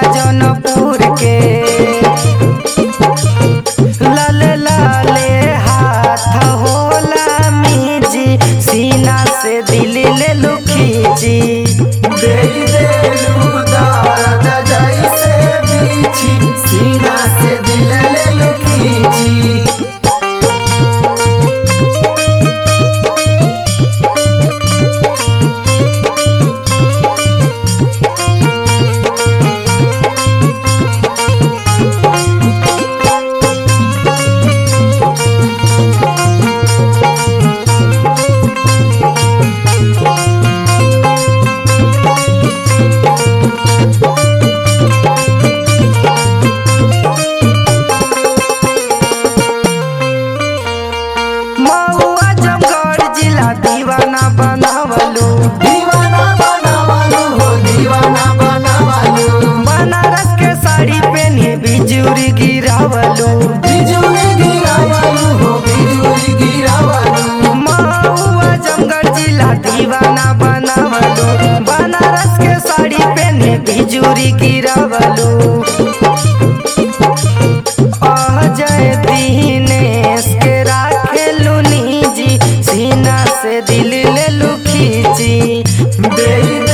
जौनपुर के लाले लाले हाथ होला मीजी सीना से दिल ले लू खींची देई देलू दर्द जैसे बीछी सीना से दिल ले लू खींची महुआ जमगढ़ जिला दीवाना बनावलू दीवाना बनावालू हो दीवाना बनावालू बनारस के साड़ी पहनी बिजुरी गिरावलू बिजुली गिरावालू हो बिजुली गिरावालू महुआ जमगढ़ जिला दीवाना बनावलू बनारस के साड़ी पहनी बिजुरी गिरावलू अजय दीनेश के राखेलू निजी सीना से दिल ले लू खींची देई